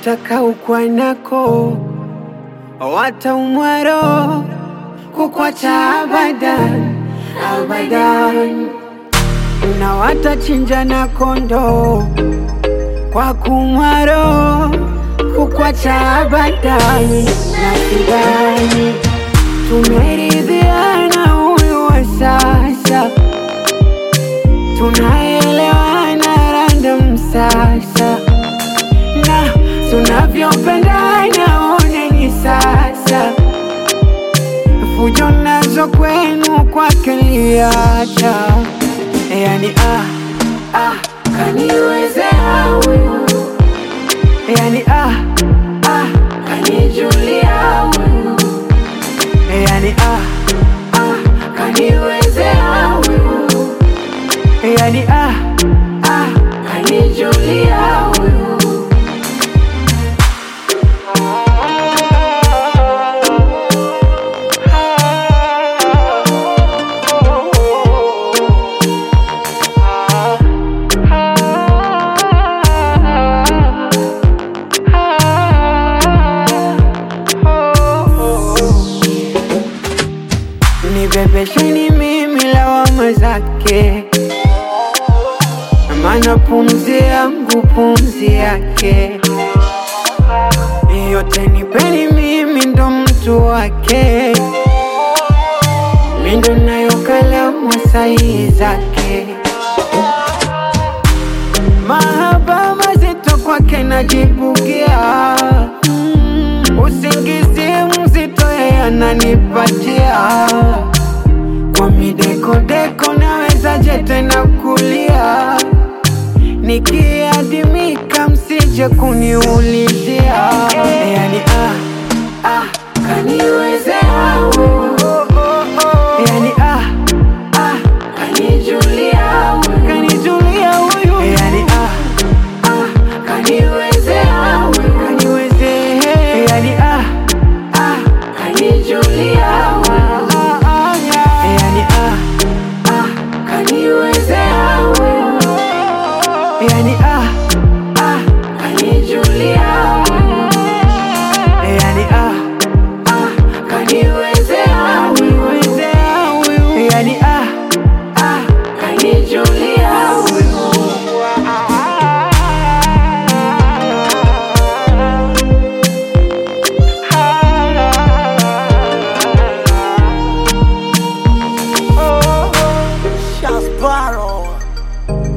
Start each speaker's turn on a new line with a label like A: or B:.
A: wataka ukwanako wataumwaro kukwacha abadan abadan na watachinja na kondo kwa kumwaro kukwacha abadan na sidani tumeridhiana huyu wa sasa tunaelewana random sasa na tunavyopendana oneni sasa fujo nazo kwenu kwake liacha yani ah, ah, kaniwezea huyu yani ah, ah, kanijulia huyu yani ah, ah, kaniwezea huyu yani ah, ah, kanijulia huyu nibebesheni mimi lawama zake, maana pumzi yangu pumzi yake, yote nipeni mimi ndo mtu wake, mi ndo nayo kalamu sahihi zake, mahaba mazito kwake najibugia mm, usingizi mzito yeye ananipatia kwa midekodeko nawezaje tena kulia nikiadimika msije kuniulizia yani ah, ah, kaniwezea